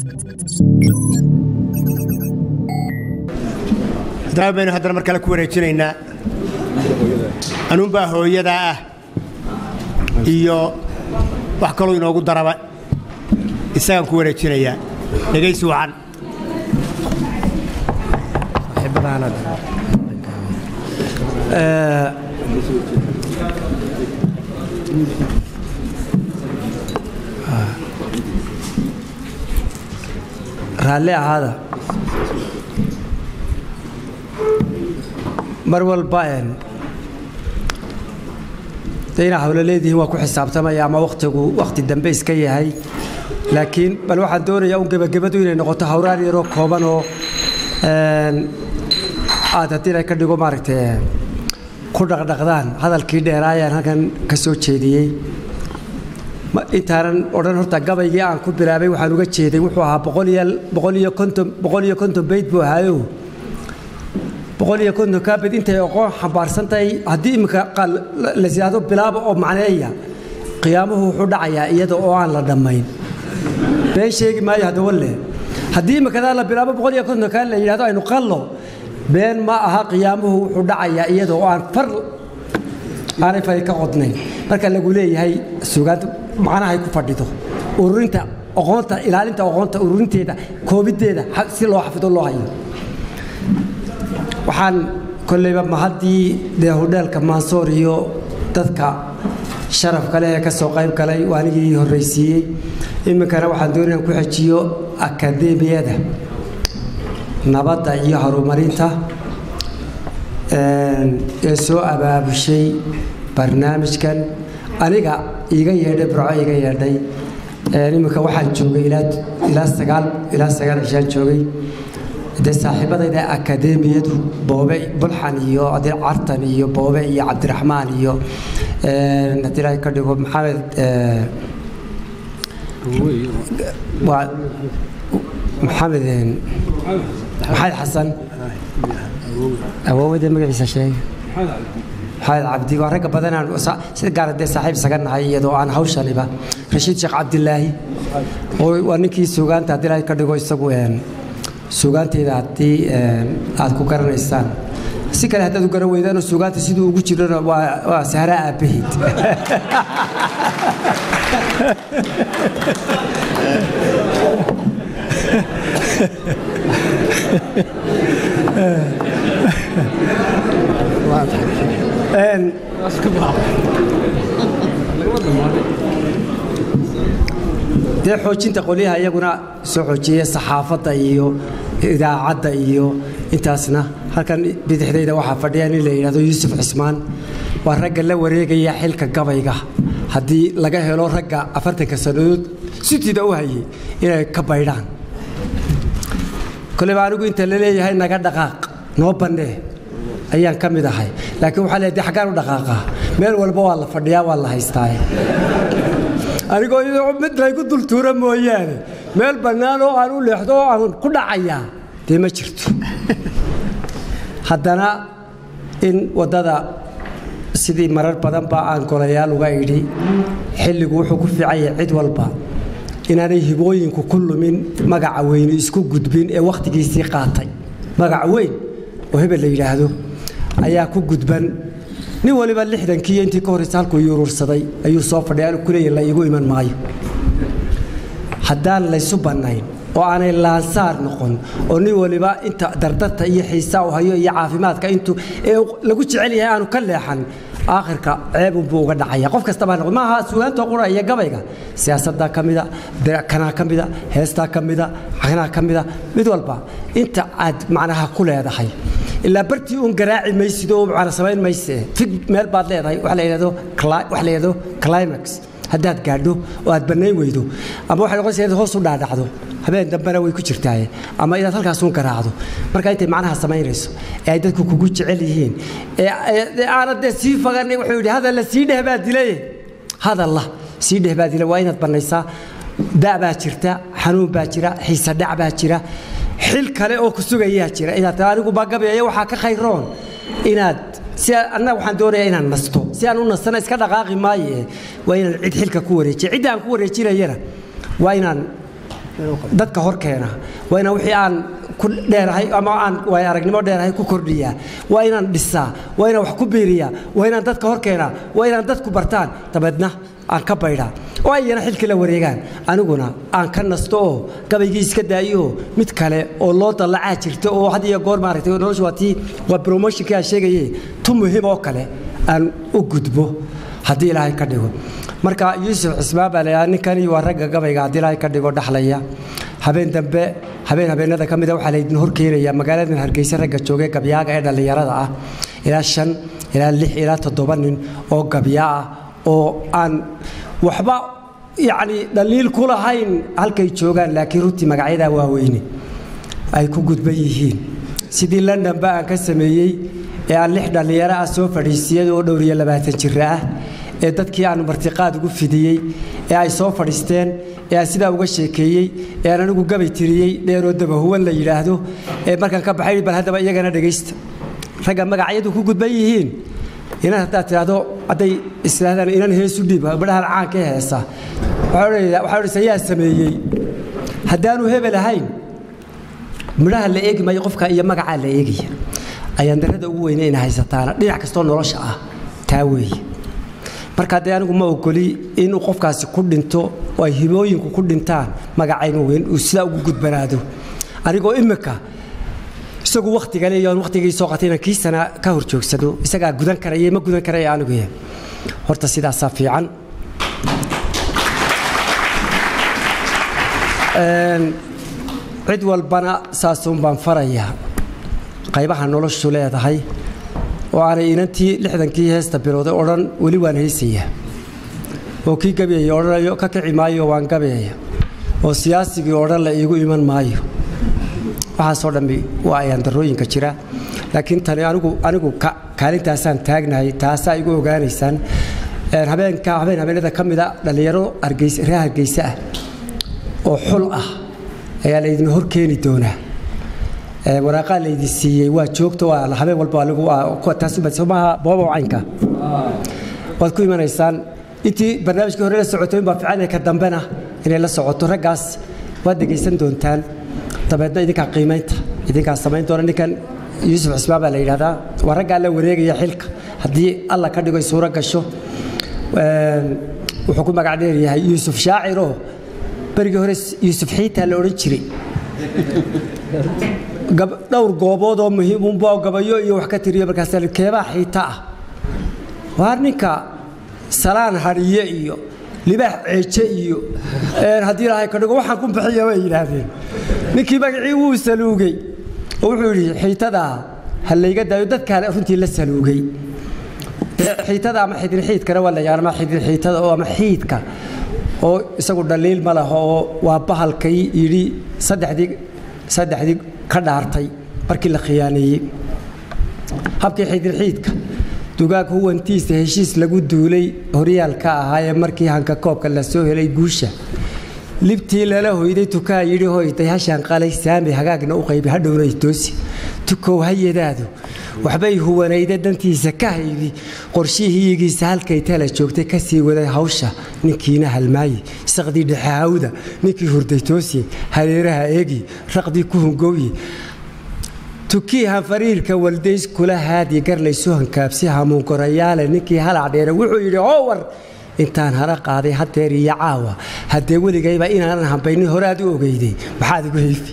haddana baynu haddana mar kale ku wareejinaynaa anuunbaa hooyadaa ah iyo wax kaloo inoogu daraba isagaan ku wareejinayaa dhegaysi wacan raalli ahaada mar walba de inaa hawlo leedihiin waa ku xisaabtamaya ama wakhtigu wakhti dambe iska yahay laakiin bal waxaan doonayaa un gebagabadu inay noqoto hawraar yaroo kooban oo aad haddii la ka dhigo maaragtay ku dhaqdhaqdaan hadalkii dheeraayaan halkan ka soo jeediyey intaanan odhan horta gabaygii aan ku bilaabay waxaan uga jeeday wuxuu ahaa boqol iyo konton boqol iyo konton bayd buu ahaayo boqol iyo konton kaabed intay oqoon xambaarsan tahay haddii iminka la siyaado bilaaba oo macneeya qiyaamuhu wuxuu dhacayaa iyada oo aan la dhammayn been sheegi maayo haddaba le haddii imikadaa la bilaabo boqol iyo konton kaa la yidhahdo aynu qallo been ma aha qiyaamuhu wuxuu dhacayaa iyada oo aan far aanay fari ka qodnayn marka lagu leeyahay sugaanta macnahay ku fadhido ururinta oqoonta ilaalinta oqoonta ururinteeda koobiddeeda si loo xafido loo hayo waxaan kolleyba mahaddii dee hodheelka maansoor iyo dadka sharafka leh ee ka soo qayb galay waa anigii horraysiiyey iminkana waxaan doonaya ku xejiyo akadeemiyada nabadda iyo horumarinta ee soo abaabushay barnaamijkan aniga iiga yeedhay burco iiga yeedhay iminka waxaan joogay ilaa sagaal ilaa sagaal cishaan joogay dee saaxiibadayda akadeemiyadu boobe bulxan iyo adil cartan iyo boobe iyo cabdiraxmaan iyo haddii ilaahay ka dhigo maxamed waa maxamed maxamed xasan awoowade magaciisa sheegay maxamed cabdi waa ragga badanaan sida gaara dee saaxiib isaga nahay iyadoo aan hawshaniba rashiid sheekh cabdilaahi waa ninkii suugaanta haddii ilaahay ka dhigo isagu suugaanteeda haddii aad ku garanaysaan si kale haddaad u garan weydaanoo suugaanta siduu ugu jirana waa sahra aabbaheed dee xoojinta qolyaha iyaguna soo xoojiya saxaafadda iyo idaacadda iyo intaasna halkan bidixdayda waxaa fadhiya nin la yidhahdo yuusuf cismaan waa ragga la wareegaya xilka gabayga haddii laga helo ragga afartanka sannadood sitiida u hayay inay ka baydhaan koleba anigu inta la leeyahay naga dhaqaaq noo bannee ayaan ka mid ahay laakiin waxaa leedahay xaggaan u dhaqaaqaa meel walba waa la fadhiyaa waa la haystaa anigoo mid laygu dultuura mooyaane meel bannaan oo aan u leexdo oo aan ku dhacayaa dee ma jirto haddana in waddada sidii marar badan baa aan golayaal uga idhi xilligu wuxuu ku fiican yahay cid walba inaanay hibooyinku ku lumin magaca weyni isku gudbin ee wakhtigiisii qaatay magac weyn oo hebel la yidhaahdo ayaa ku gudban nin waliba lixdankii iyo intii ka horraysa halkuu yuruursaday ayuu soo fadhiya anu kuleeya la iigu iman maayo haddaan laysu bannayn oo aanay laansaar noqon oo nin waliba inta dardarta iyo xiisaa u hayo iyo caafimaadka intuu ee lagu jecel yahay aanu ka leexan aakhirka ceebunbuu uga dhacaya qof kastabaa noqon maaha sugaantoo qura iyo gabayga siyaasaddaa ka mida kanaa ka mida heestaa ka mida kanaa ka mida mid walba inta aad macnaha ku leedahay ilaa bartii uun garaaci maysid oo macna samayn mayse fig meel baad leedahay wax la yidhahdo wax la yidhahdo climax haddaad gaadho oo aad bannayn weydo ama waxay noqonaysaa inaad hoos u dhaadhacdo habeen dambena way ku jirtaaye ama inaad halkaasuun garaacdo marka intay macnaha samaynayso ee ay dadku kugu jecel yihiin ee aanad dee sii faganay wuxuu yidhi hadalla sii dheh baa dilay hadalla sii dheh baa dilay waa inaad bannaysaa da' baa jirta xanuun baa jira xiise dhac baa jira xil kale oo ku sugayaa jira inaad anigu bagabeeyo waxaa ka khayroon inaad si annaga waxaan doonayaa inaan nasto si aan u nastana iska dhaqaaqi maaye waa inaan cid xilka ku wareejiya cidda aan ku wareejinayana waa inaan dadka hor keena waa inaan wixii aan ku dheerahay ama aan waay aragnimo dheerahay ku kordhiyaa waa inaan dhisaa waa inaan wax ku biiriyaa waa inaan dadka hor keenaa waa inaan dadku bartaan dabeedna aan ka baydhaa oo ayana xilkii la wareegaan aniguna aan ka nasto oo gabaygii iska daayo mid kale oo loo dallacaa jirta oo had iyo goor maaragtay noloshu waa tii waa promotionkii aan sheegaye tu muhiim oo kale aan u gudbo haddii ilaahay ka dhigo marka yuusuf cismaan baa laydhaha ninkani waa ragga gabayga haddii ilaahay ka dhigo dhaxlaya habeen dambe habeen habeenada ka mida waxaa laydin hor keenaya magaaladan hargeysa ragga joogay gabyaaga ee dhallinyarada ah ilaa shan ilaa lix ilaa toddoba nin oo gabyaa ah oo aan waxba yacni dhaliil ku lahayn halkay joogaan laakiin runtii magacyadaa waaweyne ay ku gudban yihiin sidii londonba aan ka sameeyey ee aan lix dhallinyaro ah soo fadhiisiyay oo dhowr iyo labaatan jira ah ee dadkii aan martiqaad ugu fidiyey ee ay soo fadhiisteen ee aan sidaa uga sheekeeyey ee aan anigu gabay tiriyey dheeroo dabahuwan la yidhaahdo ee markaan ka baxay bal haddaba iyagana dhegaysta ragga magacyadu ku gudban yihiin inan haddaad tidhaahdo hadday islaahdaan inan heesu dhiib badhahan caanka ee heesa waxaa odhaysa yaa sameeyey haddaanu hebel ahayn midhaha la eegi maayo qofka iyo magacaa la eegaya ayaan darada ugu weyne ina haysataana dhinac kastoo nolosha ah taa weeye marka dee anigu ma ogoli inuu qofkaasi ku dhinto oo ay himooyinku ku dhintaan magacaynu weyn uu sidaa ugu gudbanaado anigoo imika isagu wakhtigale iyo wakhtigii soo qatay inaan kii sana ka hor joogsado isagaa gudan karaya ma gudan karaya anigu horta sidaasaa fiican cid walbana saasuun baan farayaa qaybaha noloshu leedahay oo aanay inantii lixdankii heesta bilowday odhan weli waan haysayaa oo kii gabayaya odhanayo ka kici maayo waan gabayaya oo siyaasigii odhan la iigu iman maayo waxaasoo dhammi waa ayaan darooyinka jira laakiin tani anigu anigu kaalintaasaan taagnahay taasaa igu ogaanaysaan habeenka habeen habeenada ka mida dhallinyaro hargeysa reer hargeysa ah oo xul ah ayaa laydin hor keeni doonaa waraaqaa laydin siiyey waa joogta waa habeen walba taasmaha booba caynka waad ku imanaysaan intii barnaamijkii hore la socotay baa fiican ka dambena inay la socoto raggaas waad dhegaysan doontaan dabeedna idinkaa qiimaynta idinkaa samayn doona ninkan yuusuf cismaan baa la yidhahdaa waa raggaa la wareegaya xilka haddii alla ka dhigo suuro gasho wuxuu ku magac dheeryahay yuusuf shaaciroo berigii hore yuusuf xiitaa la odhan jiray dhowr goobood oo muhiimunba gabayo iyo wax ka tiriyo markaas keebaa xiita ah waa ninka salaan hadhiye iyo libaax ceeje iyo haddii ilaahay ka dhigo waxaan ku bixiya bay yidhaahdeen ninkii magacii wuu saluugay oo wuxuu yidhi xiitadaa ha layga daayo dadkaan runtii la saluugay xiitada ama xidin xiidkana waa la yaqaan ama xidin xiitada oo ama xiidka oo isagu dhaliil ma laho oo waa bahalkay yidhi saddexdii saddexdii ka dhaartay markii la khiyaaneeyey habkii xidin xiidka dugaag huwantiisa heshiis lagu duulay horyaalka ahaayee markii hanka koobka la soo helay guusha libtii lala hoyday tukaa yidhi hoyday hashaan qalay saami hagaagna u qaybi hadhowna toosi tukow hayadaadu waxbay huwanayda dantiisa ka haydi qorshihiigiisa halkay tala joogtay ka sii waday hawsha ninkiina halmaaye saqdii dhexahawda ninkii hurday toosiye hareeraha eegi raqdii ku hungowye tukii hanfariirka waldays kula haadi garlaysu hankaabsi hamuunkorayaale ninkii halac dheere wuxuu yidhi howar intaan hara qaaday hadeer iyo caawa haddee weligayba inaanan hambaynin hore aad u ogeyday maxaad igu hayfi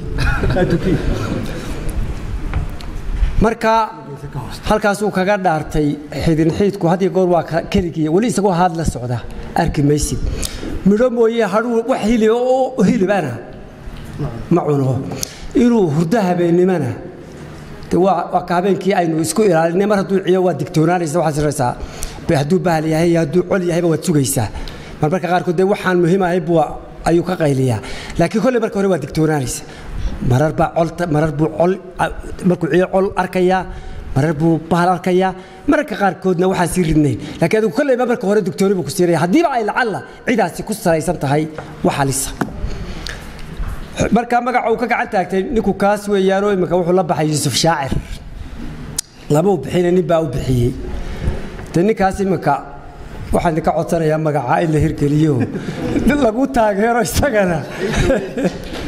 marka halkaasuu kaga dhaartay xidin xiidku haddii goor waa keligii weli isagoo haad la socda arki maysid midho mooye hadhuu wax hilib oo hilibana ma cuno inuu hurdo habeennimana waa ka habeenkii aynu isku ilaalinay mar hadduu ciyo waa digtoonaanaysa waxaad siraysaa hadduu bahal yahay iyo hadduu col yahayba waad sugaysaa marmarka qaarkood dee waxaan muhiim ahay buu ayuu ka qayliyaa laakiin kolley marka hore waa digtoonaanaysa marar baa col marar buu col markuu ciyo col arkayaa marar buu bahal arkayaa mararka qaarkoodna waxaan sii ridnayn laakiin adigu kolleyba marka hore digtooni buu ku siinaya haddiiba ay lacalla cidaasi ku salaysan tahay wax halisa markaa magaca uu ka gacan taagtay ninku kaas weeyaanoo imika wuxuu la baxay yuusuf shaacir lama u bixina nin baa u bixiyey de ninkaas imika waxaan idinka codsanayaa magacaa in la hirgeliyo lagu taageero isagana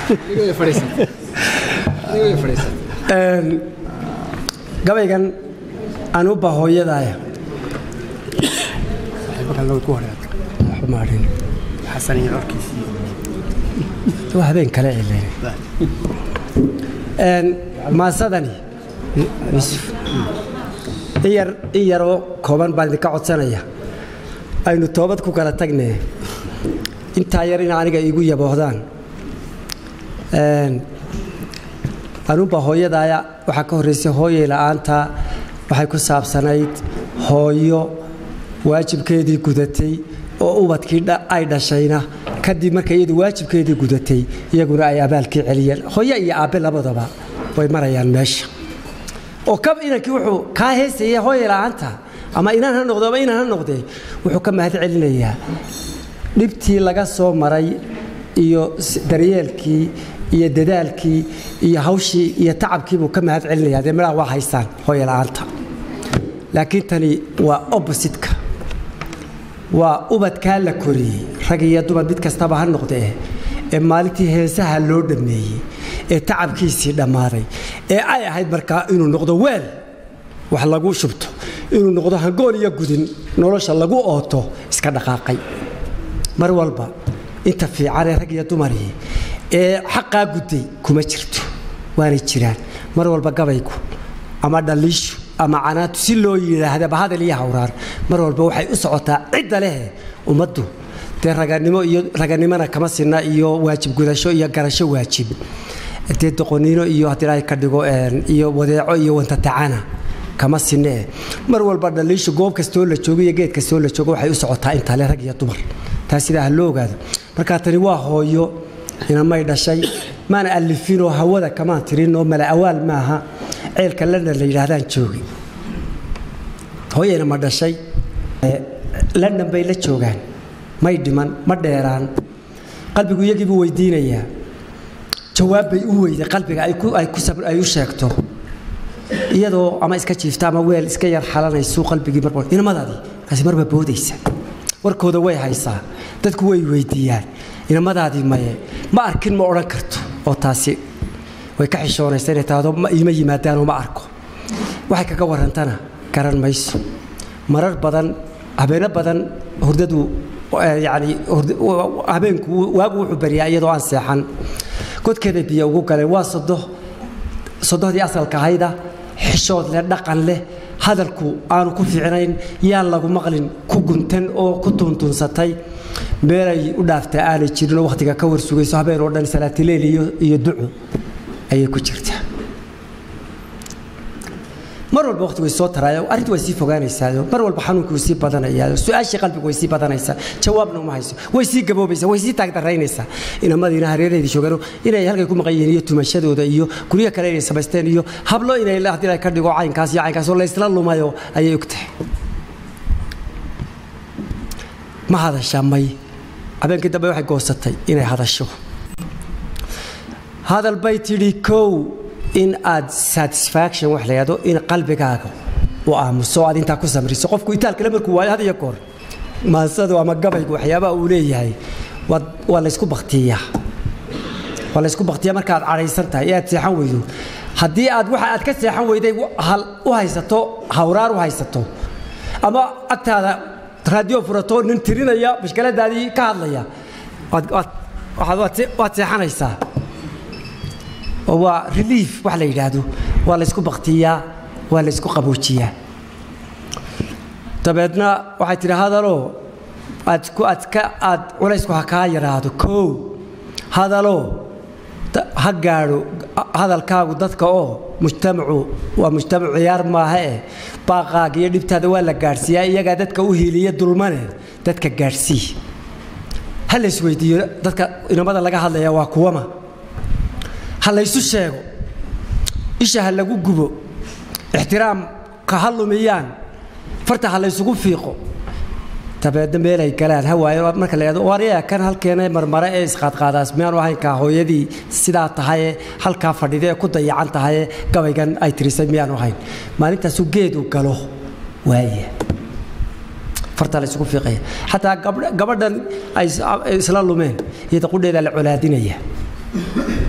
gabaygan anuba hooyadaaya waa habeen kale cileen maasadani in yaroo kooban baan idinka codsanaya aynu toobad ku kala tagnee intaa yar in aniga iigu yaboohdaan anuba hooyadaaya waxaa ka horraysay hooyay la'aanta waxay ku saabsanayd hooyo waajibkeedii gudatay oo ubadkii ay dhashayna kadib markay iyadu waajibkeedii gudatay iyaguna ay abaalkii celiyeen hooyo iyo aabbe labadaba way marayaan meesha oo kab inankii wuxuu kaa heesaya hooyay la'aanta ama inaan ha noqdo ama inaan ha noqdee wuxuu ka mahad celinayaa dhibtii laga soo maray iyo daryeelkii iyo dadaalkii iyo hawshii iyo tacabkiibuu ka mahad celinaya dee midhaha waa haystaan hooya la'aanta laakiin tani waa oppositka waa ubadkaa la koriyey rag iyo dumar mid kastaba ha noqdee ee maalintii heesaha loo dhammeeyey ee tacabkiisii dhammaaday ee ay ahayd markaa inuu noqdo weel wax lagu shubto inuu noqdo hangool iyo gudin nolosha lagu ooto iska dhaqaaqay mar walba inta fiicanee rag iyo dumarii ee xaqaa gudday kuma jirto waanay jiraan mar walba gabaygu ama dhaliishu ama canaantu si loo yidhaahdaba hadal iyo hawraar mar walba waxay u socotaa cidda leh ummaddu dee raganimo iyo raganimona kama sinna iyo waajib gudasho iyo garasho waajib dee doqoniino iyo haddii ay ka dhigo iyo wadeeco iyo wantatacana kama sinee mar walba dhaliishu goob kastoo la joogo iyo geed kastoo la joogo waxay u socotaa intale rag iyo dumar taa sidaa ha loo ogaado markaa tani waa hooyo inamay dhashay maana alifinoo hawada kamaan tirinoo mala awaal maaha ceelka london la yidhaahdaan joogi hooyayna ma dhashay london bay la joogaan may dhiman ma dheeraan qalbigu iyagiibuu weydiinayaa jawaab bay u weyday qalbiga ay u sheegto iyadoo ama iska jiifta ama weel iska yar xalanaysu qalbigii mar inamadaadii markaasi marba boodaysa warkooda way haysaa dadku way weydiiyaan inamadaadii maye ma arkin ma odhan karto oo taasi way ka xishoonaysa inay tahdo iima yimaadaanoo ma arko waxay kaga warrantana garan mayso marar badan habeeno badan hurdadu yani habeenku waagu wuxuu baryaa iyadoo aan seexan godkeeda biyo ugu galeen waa sodo sodohdii asalka ahayda xishood leh dhaqan leh hadalku aanu ku fiicnayn yaan lagu maqlin ku guntan oo ku tuntunsatay meelay u dhaaftaa aanay jirinoo wakhtiga ka warsugayso habeen oo dhan salaatileil iyo duco ayay ku jirtaa mar walba waqti way soo taraayo arrintu way sii fogaanaysaa mar walba xanuunkii way sii badanayaa su-aashii qalbigu way sii badanaysaa jawaabna uma hayso way sii gaboobaysaa way sii taagdaraynaysaa inamadiina hareeraheedii joogaan inay halkay ku maqan yihiin iyo tumashadooda iyo guryo kale inay samaysteen iyo hablo inay haddii la ka dhigo caynkaas iyo caynkaas oo laysla lumayo ayay og tahay ma hadashaa may habeenkii dambe waxay goosatay inay hadasho hadal bay tidhi kow in aad satisfaction wax la yidhahdo in qalbigaaga u aamuso aad intaa ku samriso qofku itaalkale markuu waayo had iyo goor maasadu ama gabaygu waxyaabaha uu leeyahay waa laysku baktiyaa waa laysku baktiyaa markaad cadhaysan tahay ee aad seexan weydo haddii aad waxa aad ka seexan weyday u haysato hawraar u haysato ama agtaada raadiyo furato nin tirinaya mashkaladaadii ka hadlaya waad seexanaysaa oo waa relief wax la yidhaahdo waa laysku baktiyaa waa laysku qaboojiyaa dabeedna waxay tidhi hadaloo aad aad culaysku ha kaa yaraado koow hadaloo ha gaadho hadalkaagu dadka oo mujtamacu waa mujtamacu ciyaar maaha eh baaqaaga iyo dhibtaada waa la gaadhsiiyaa iyagaa dadka u hiiliya dulmane dadka gaadhsii ha laysweydiiyo dadka inamada laga hadlaya waa kuwama ha laysu sheego isha ha lagu gubo ixtiraamka ha lumiyaan farta ha laysugu fiiqo dabeedna meelay galaan ha waayo marka la yidhahdo waryaa kan halkeena marmare ee isqaadqaadaas miyaanu ahaynkaa hooyadii sidaa tahaye halkaa fadhida ee ku dayacan tahaye gabaygan ay tirisay miyaanu ahayn maalintaasuu geedu galo waaya farta la isugu fiiqaya xataa gabadhan ay isla lumeen iyada qudheeda la colaadinaya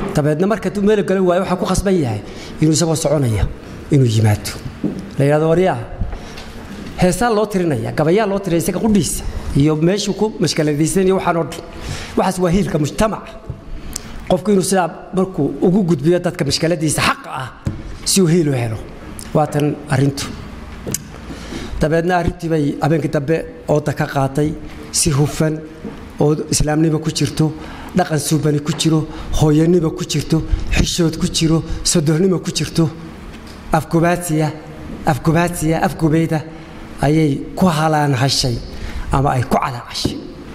dabeedna marka duu meel galan waayo waxaa ku khasban yahay inuu isagoo soconaya inuu yimaado la yidhahdo waryaha heesaa loo tirinaya gabayaa loo tirinaya isaga qudhiisa iyo meeshuu ku mashkaladaysanaya waxaan oo dhan waxaas waa hiilka mujtamaca qofku inuu sidaa markuu ugu gudbiyo dadka mashkaladiisa xaqa ah si uu hiil u helo waatan arrintu dabeedna arrintii bay habeenkii dambe ooda ka qaatay si hufan oo islaamnimo ku jirto dhaqan suubani ku jiro hooyanimo ku jirto xishood ku jiro sodohnimo ku jirto afgubaadsiya afgubaadsiya afgubeyda ayay ku halaan hashay ama ay ku calaacashay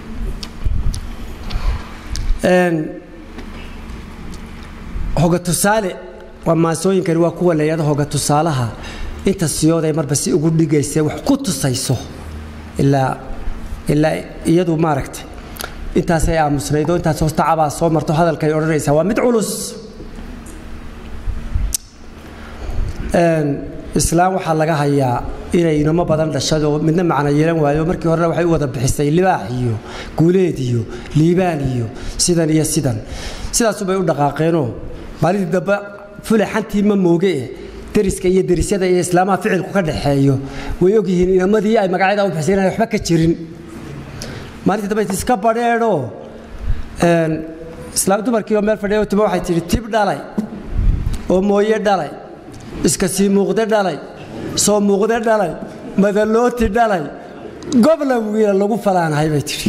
hoga tusaale waa maasooyinkani waa kuwa layado hoga tusaalaha inta siyooday marba si ugu dhigaysa wax ku tusayso ilaa ilaa iyadu maaragtay intaasay aamusnayd oo intaas hoostacabaa soo marto hadalkay odhanaysaa waa mid culus islaam waxaa laga hayaa inay inamo badan dhashadoo midna macno yeelan waayo markii horena waxay u wada bixisay libaax iyo guuleed iyo liibaan iyo sidan iyo sidan sidaasubay u dhaqaaqeenoo maalintii dambe fule xantii ma mooge deriska iyo derisyada iyo islaamaha ficilku ka dhaxeeyo way ogyihiin inamadii ay magacyada u bixisay inaan waxba ka jirin maalintii dambe iska badheedhoo islaam dumarkii oo meel fadhiya timo waxay tidhi tib dhalay oo mooye dhalay iska sii muuqde dhalay soo muuqde dhalay madalooti dhalay gobla wiila lagu falaanahay bay tidhi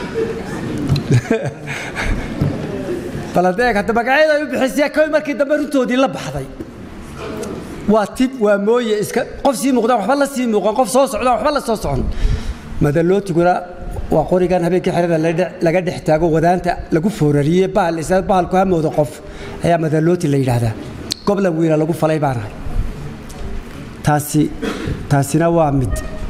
baladeeg hadda magacyada ay u bixisaya koy markii dambe runtoodii la baxday waa tib waa mooye iska qof sii muuqdaan waxba la sii muuqan qof soo socdaan waxba la soo socon madalootiguna waa qorigan habeenkii xerada laga dhex taago wadaanta lagu foorariyey bahal isa bahalku hamooda qof ayaa madalooti la yidhaahdaa gobla wiila lagu falay baanahay taasi taasina waa mid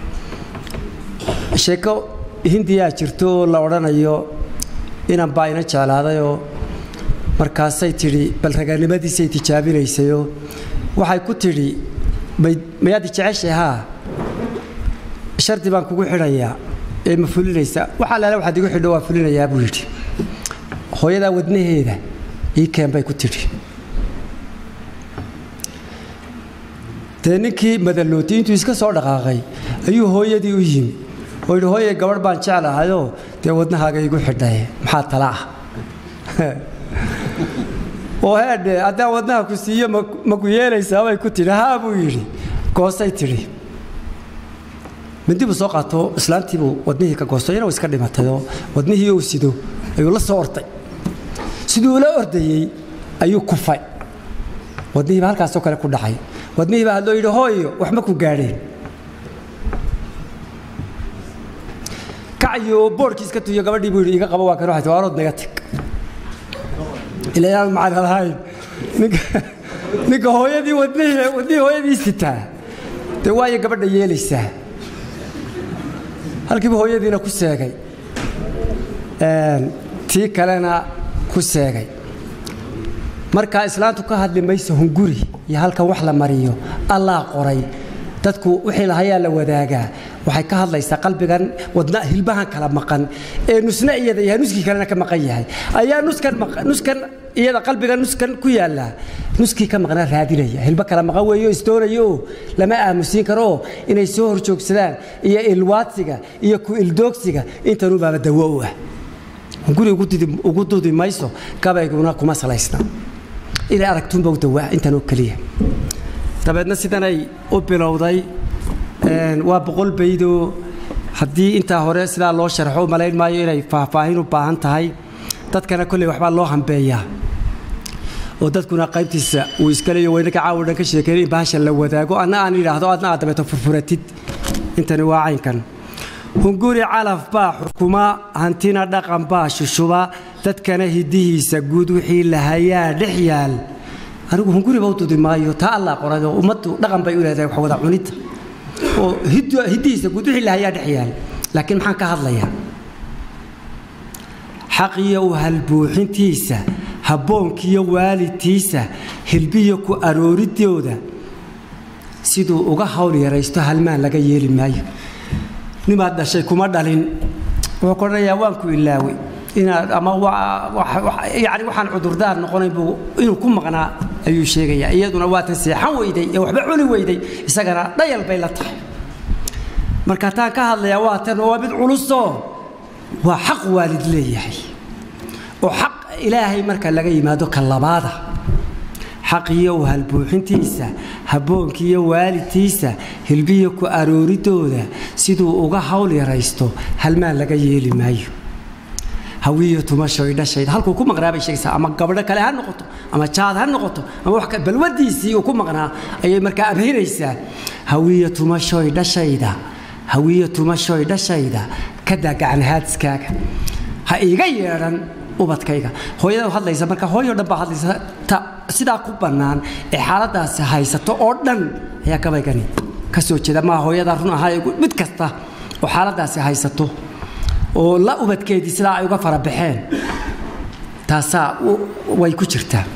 sheeko hindiyaa jirto oo la odhanayo inan baa ina jeclaadayoo markaasay tidhi bal raganimadiisay tijaabinaysayoo waxay ku tidhi mayaad jeceshay haa shardi baan kugu xidhayaa ee ma fulinaysaa waxaa laala waxaad igu xidho waa fulinayaa buu yidhi hooyadaa wadnaheeda ii keen bay ku tidhi dee ninkii madalooti intuu iska soo dhaqaaqay ayuu hooyadii u yimi oo yidhi hooye gabadh baan jeclahayoo dee wadnahaaga igu xidhay maxaa tala ah oo heedhe haddaan wadnaha ku siiyo ma ku yeelaysaa bay ku tidhi haa buu yidhi goosay tidhi mindi buu soo qaato islaantiibuu wadnihii ka goosto iyana iska dhimatayoo wadnihii uu sido ayuu la soo orday siduu ula ordayey ayuu kufay wadnihiiba halkaasoo kale ku dhacay wadnihii baa hadloo yidhi hooyo waxma ku gaadheen kacyo boodhkii iska tuyo gabadhii buu yidhi iga qabo waa kan waxay waarood naga tag ilaa yaan macana lahayn ninka ninka hooyadii wadnihii wadnihii hooyadii sitaa dee waayo gabadha yeelaysaa halkiiba hooyadiina ku seegay tii kalena ku seegay markaa islaantu ka hadli mayso hunguri iyo halkan wax la mariyo allaa qoray dadku wixii lahayaa la wadaagaa waxay ka hadlaysaa qalbigan wadna hilbahan kala maqan ee nusna iyada yahay nuskii kalena ka maqan yahay ayaa nuskan nuskan iyada qalbiga nuskan ku yaallaa nuskii ka maqnaa raadinaya hilbo kala maqan weeyo isdoonayo oo lama aamusiin karo oo inay soo horjoogsadaan iyo ilwaadsiga iyo ku ildoogsiga intanuu baaba dawo u ah hunguri ugu dudi mayso gabayguna kuma salaysna inay aragtuunba u dawaa intan oo keliya dabeedna sidanay u bilowday waa boqol baydoo haddii intaa hore sidaa loo sharxo malayn maayo inay faahfaahin u baahan tahay dadkana kolley waxbaa loo hambeeyaa oo dadkuna qaybtiisa uu iska leeyo waynaka caawa dhan ka sheekeyn in bahasha la wadaago anna aan idhaahdo adna aad dabeeto furfuratid intani waa caynkan hunguri calaf baa xukuma hantina dhaqan baa shushuba dadkana hidihiisa guud wixii lahayaa dhex yaal anigu hunguriba u dudi maayo taa allaa qoray oo ummaddu dhaqan bay u leedahay wax wada cunidda oo hiddihiisa guud wixii lahayaa dhex yaal laakiin maxaan ka hadlayaa xaqiyo u halbuuxintiisa habboonkiyo waalidtiisa hilbiyo ku arooridooda siduu uga hawl yaraysto halmaan laga yeeli maayo nimaad dhashay kuma dhalin wuxuu ku odhanayaa waan ku ilaawey inaad ama yani waxaan cudurdaar noqonayn buu inuu ku maqnaa ayuu sheegayaa iyaduna waa tan seexan weyday ee waxba cuni weyday isagana dhayal bay la tahay marka taan ka hadlayaa waa tan waa mid culusoo waa xaq waalid leeyahay oo xaq ilaahay marka laga yimaado ka labaada xaqiyo halbuuxintiisa habboonkiiyo waalidkiisa hilbiyo ku arooridooda siduu uga hawl yaraysto halmaan laga yeeli maayo hawiyo tumashoy dhashayda halkuu ku maqnaa bay sheegaysaa ama gabadho kale ha noqoto ama jaad ha noqoto ama wax balwadiisii uu ku maqnaa ayay markaa abhinaysaa hawiyo tumashoy dhashayda hawiyo tumashoy dhashayda ka daa gacanhaadiskaaga ha iiga yeedhan ubadkayga hooyada hadlaysa marka hooyo dhan baa hadlaysa ta sidaa ku bannaan ee xaaladaasi haysato oo dhan ayaa gabaygani ka soo jeeda maa hooyada run ahaa mid kasta oo xaaladaasi haysato oo la ubadkeedii sidaa ay uga farabaxeen taasaa way ku jirtaa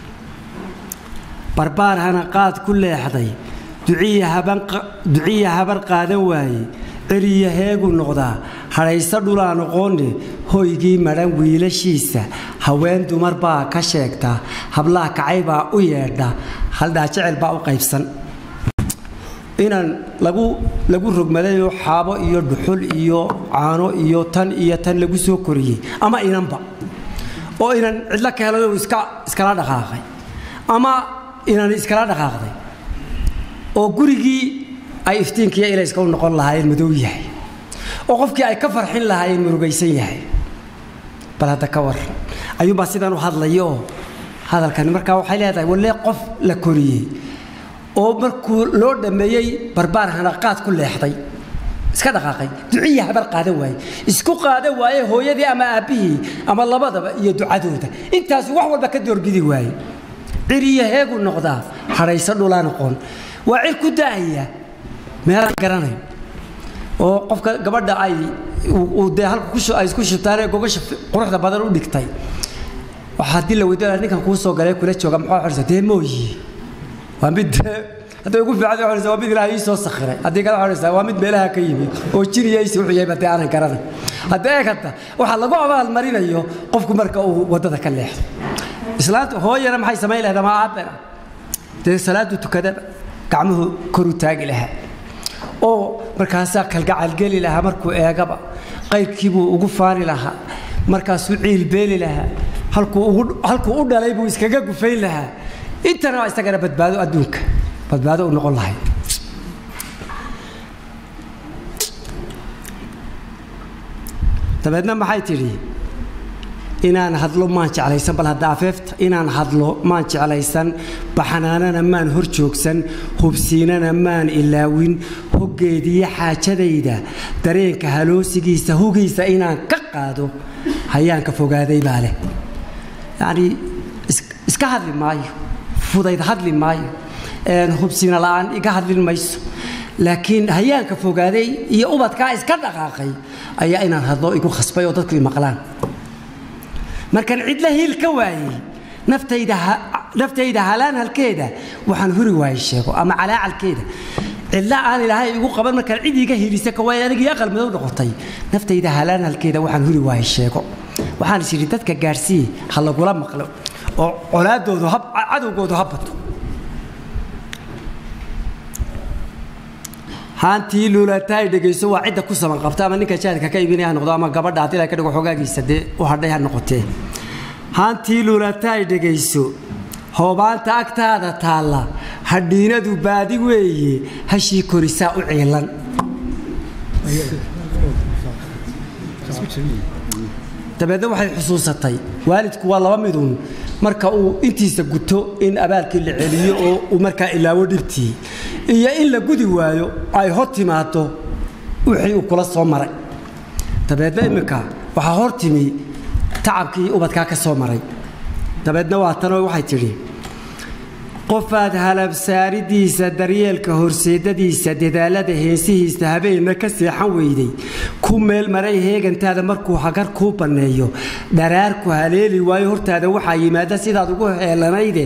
barbaar hana qaad ku leexday duciya habar qaadan waaye celiya heegu noqdaa hadhayso dhulaa noqoone hoygii madhan wiilashiisa haween dumar baa ka sheegta hablaha kacay baa u yeedha haldhaa jecel baa u qaybsan inaan lagu lagu rogmadayoo xaabo iyo dhuxul iyo caano iyo tan iyo tan lagu soo koriyey ama inanba oo inan cidlo ka helay iska iskala dhaqaaqay ama inan iskala dhaqaaqday oo gurigii ay iftiinkiiyo ilayska u noqon lahaayeen madow yahay oo qofkii ay ka farxin lahaayeen murugaysan yahay bal hadda ka war ayuunbaa sidaan u hadlaya oo hadalkani markaa waxay leedahay wallee qof la koriyey oo markuu loo dhammeeyey barbaar hanaqaad ku leexday iska dhaqaaqay duciya habar qaadan waaye isku qaadan waaye hooyadii ama aabbihii ama labadaba iyo ducadooda intaasu wax walba ka doorbidi waaye ciriyo heegu noqdaa hadhayso dhulaa noqon waa cir ku daaya meelaan garanayn oo qofka gabadha ay dee halka ay isku shubtaanee gogasha quruxda badan u dhigtay waxaa haddii la weydiinaya ninkan kuu soo galee kula jooga maxaa xorisa dee mooyi waa mid hadday ugu fiican xorisa waa mid ilaahay ii soo sakhiray haddii kale xorisa waa mid meelaha ka yimid oo jiriyaysi wuxuu yahay badee aanan garanay haddii eeg hadda waxaa lagu abaalmarinayo qofku marka uu waddada ka leexdo islaanta hooyana maxay samayn lahayd ama aabbena dee salaadu tukadaba gacmuhu koru taagi lahaa oo markaasaa kalgacalgeli lahaa markuu eegaba qayrkiibuu ugu faani lahaa markaasuu ciilbeeli lahaa halkuu u dhalay buu iskaga gufayn lahaa intana isagana badbaado adduunka badbaado u noqon lahay dabeedna maxay tidhi inaan hadlo maan jeclaysan bal hadda afeefta inaan hadlo maan jeclaysan baxanaanana maan hor joogsan hubsiinana maan ilaawin hoggeediyo xaajadayda dareenka haloosigiisa hugiisa inaan ka qaado hayaanka fogaaday baa leh yacnii iska hadli maayo fudayd hadli maayo hubsiina la'aan iga hadlin mayso laakiin hayaanka fogaaday iyo ubadkaa iska dhaqaaqay ayaa inaan hadlo igu khasbay oo dadku i maqlaan markaan cidla hiil ka waayey naftayda halaan halkeeda waxaan huri waayey sheego ama calaacalkeeda cidla aan ilaahay igu qaban markaan cid iga hiilisa ka waayey anigii aqal madow noqotay naftayda halaan halkeeda waxaan huri waayey sheego waxaan is idhi dadka gaadhsiiye ha lagula maqlo oo colaadoodu cadowgoodu ha bato haantii luulata ay dhegayso waa cidda ku saban qabta ama ninka jaadka ka iibinaya ha noqdo ama gabadha haddii la ka dhigo xogaagiisa dee u hadhay ha noqotee haantii luulata ay dhegayso hoobaanta agtaada taalla hadhiinadu baadi weeye hashii korisaa u ciilan dabeedna waxay xusuusatay waalidku waa laba miduun marka uu intiisa guto in abaalkii la celiyo oo uu markaa ilaawo dhibtii iyo in la gudi waayo ay hor timaado wixii uu kula soo maray dabeedna imminka waxaa hor timi tacabkii ubadkaa ka soo maray dabeedna waa tanoo waxay tidhi qofaad halabsaaridiisa daryeelka horseedadiisa dadaalada heesihiisa habeenna ka seexan weyday ku meel maray heegantaada markuu hagar kuu banneeyo dharaarku haleeli waayo hortaada waxaa yimaada sidaad ugu heelanayde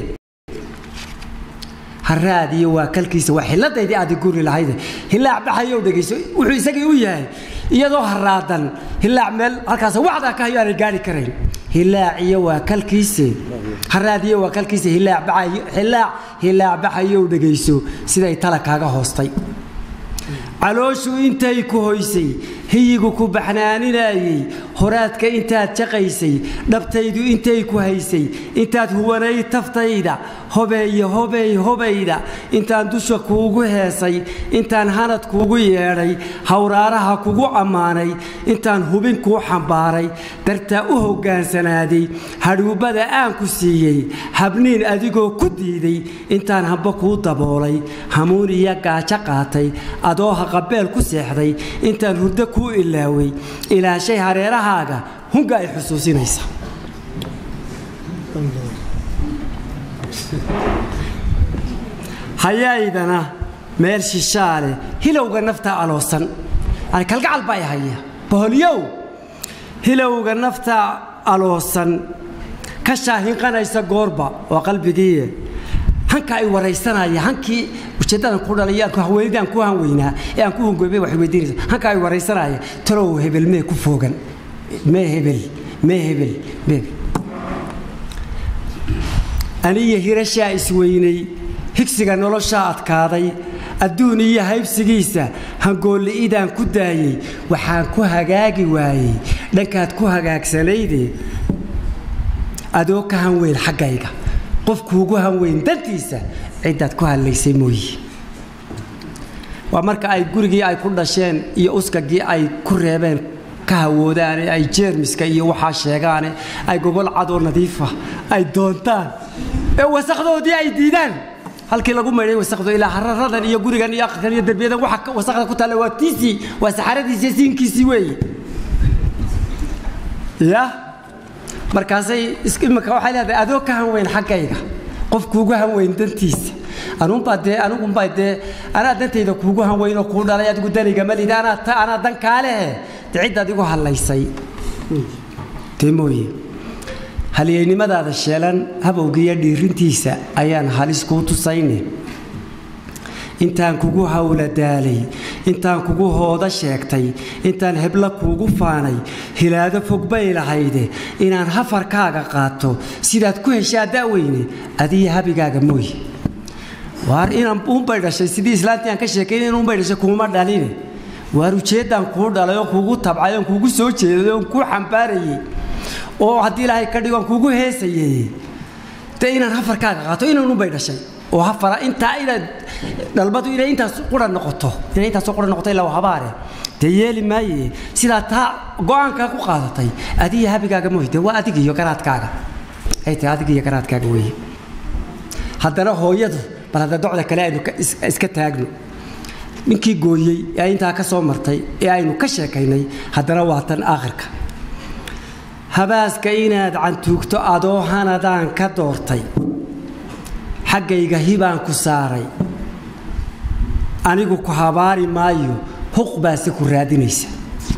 haraadiyo waa kalkiisa waa xiladaydii aad guri lahayde hilaac baxayow dhegayso wuxuu isagii u yahay iyadoo haraadan hilaac meel halkaas wacdaa ka hayo aanay gaari karayn hilaaciyo waa kalkiise haraadiyo waa kalkiise hilaac baxayo hilaac hilaac baxayow dhegayso siday tala kaaga hoostay calooshu intay ku hoysay hiyigu ku baxnaaninayey horaadka intaad jaqaysay dhabtaydu intay ku haysay intaad huwanay taftayda hobeeye hobeey hobayda intaan dusha kuugu heesay intaan hanad kuugu yeedhay hawraaraha kugu ammaanay intaan hubin kuu xambaaray dartaa u hoggaansanaaday hadhuubbada aan ku siiyey habniin adigoo ku diiday intaan hamba kuu daboolay hamuun iyo gaajo qaatay adoo haqabeel ku seexday intaan hurdo kuu ilaaway ilaashay hareerahaaga hunga ay xusuusinaysa hayaydana meel shishaale hilowga nafta aloosan yani kalgacal baa haya boholyow hilowga nafta aloosan ka shaahinqanaysa goorba waa qalbigiiye hanka ay waraysanaya hankii ujeedadan ku dhalay aan haweenidaan ku hanweynaa ee aan ku hungoobay wax weydiinaysa hanka ay waraysanaya talow hebel mee ku foogan mee hebel mee hebel mee aniyo hirashaa isweynay higsiga noloshaa adkaaday adduun iyo haybsigiisa hangoolli'idaan ku daayey waxaan ku hagaagi waayey dhankaad ku hagaagsanayde adoo ka hanweyn xaggayga qofkuugu hanweyn dantiisa ciddaad ku hadlaysay mooye waa marka ay gurigii ay ku dhasheen iyo uskagii ay ku reebeen ka hawoodaane ay jeermiska iyo waxaa sheegaane ay gobol cadoo nadiifa ay doontaan ee wasakdoodii ay diidaan halkii lagu maydhay wasakdo ilaa hararadan iyo gurigan iyo aqalkan iyo derbiyadan waxa wasakda ku taalla waa tiisii waa saxaradiisii siinkiisii weeye ya markaasay imika waxay leedahay adoo ka hanweyn xaggayga qof kuugu hanweyn dantiisa anuunbaa dee anigumbaa dee anaa dantayda kuugu hanweyn oo kuu dhalay adigu daniga malid anaa ta anaa dan kaalehe dee ciddaad igu hadlaysay dee mooye halyeynimadaada sheelan habowgiiyo dhiirintiisa ayaan halis kuu tusayne intaan kugu hawla daalay intaan kugu hooda sheegtay intaan hebla kuugu faanay hilaado fog bay lahayde inaan hafarkaaga qaato sidaad ku heshaa da'weyne adiyo habigaaga mooye waar inaan uunbay dhashay sidii islaantii aan ka sheekayn in uunbay dhashay kuuma dhaline waar ujeeddaan kuu dhalay oo kuugu tabcay oon kuugu soo jeeday oon kuu xambaarayey oo haddii ilaahay ka dhigo aan kuugu heesayey dee inaan hafarkaaga qaato inaan uunbay dhashay oo hafara intaa inaad dhalmadu inay intaas qura noqoto inay intaas qura noqoto ilaa habaare dee yeeli maaye sidaa taa go'aankaa ku qaadatay adiga habigaaga mooy dee waa adiga iyo garaadkaaga ay tahay adiga iyo garaadkaaga weeye haddana hooyadu bal hadda docda kale aynu iska taagno ninkii gooyey ee intaa ka soo martay ee aynu ka sheekaynay haddana waa tan aakhirka habaaska inaad cantuugto adoo hanadaan ka doortay xaggayga hibaan ku saaray anigu ku habaari maayo huq baase ku raadinaysa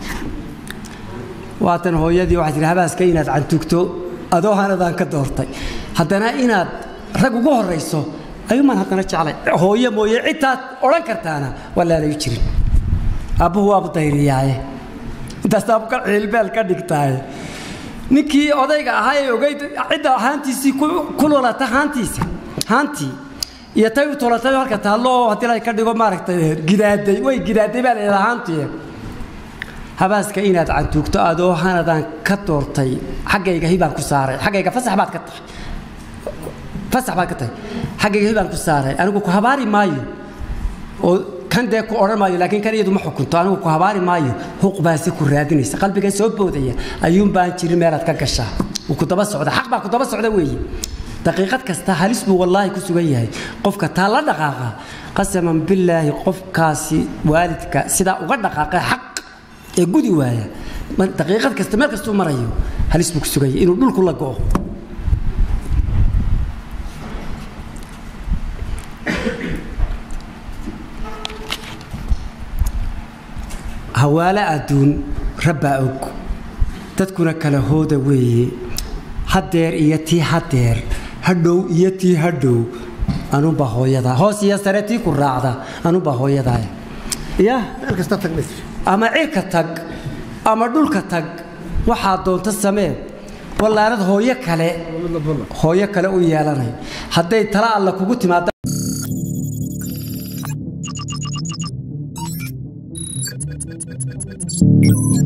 waatan hooyadii waxay tihi habaaska inaad cantugto adoo hanadaan ka doortay haddana inaad rag ugu horrayso ayuumaan haddana jeclay hooyo mooye cidtaad odhan kartaana waa laalayu jirin aabbuhu waabu dayriyaaye intaas aabka ciilbeel ka dhigtaaye ninkii odayga ahaa ee ogayd cidda haantiisii ku lulata haantiisa haantii iyo tay u tolatay halka taallo oo haddii la ka dhigo maaragtay gidaaday way gidaaday baa leedahay haantii habaaska inaad cantuugto adoo hanadaan ka doortay xaggayga hibaan ku saaray xaggayga fasax baad ka tahay fasax baad ka tahay xaggayga hibaan ku saaray anigu ku habaari maayo oo kan dee ku odhan maayo laakiin kan iyadu ma xukunto anigu ku habaari maayo huq baase ku raadinaysa qalbiga soo boodaya ayuun baan jirin meelaad ka gashaa wuu ku daba socda xaq baa ku daba socda weeye daqiiqad kasta halis buu wallaahi ku sugan yahay qofka taa la dhaqaaqa qasaman billaahi qofkaasi waalidka sidaa uga dhaqaaqay xaq ee gudi waaya daqiiqad kasta meel kastuu marayo halis buu ku sugan yahay inuu dhulku la go'o hawaale adduun rabbaa og dadkuna kala hooda weeye hadeer iyo tii hadeer hadhow iyo tii hadhow anuunbaa hooyadaa hoos iyo sare tii ku raacda anuunbaa hooyadaa ya meel kasta tagnays ama cirka tag ama dhulka tag waxaa doonta samee wallaanad hooyo kale hooyo kale u yeelanay hadday tala alla kugu timaada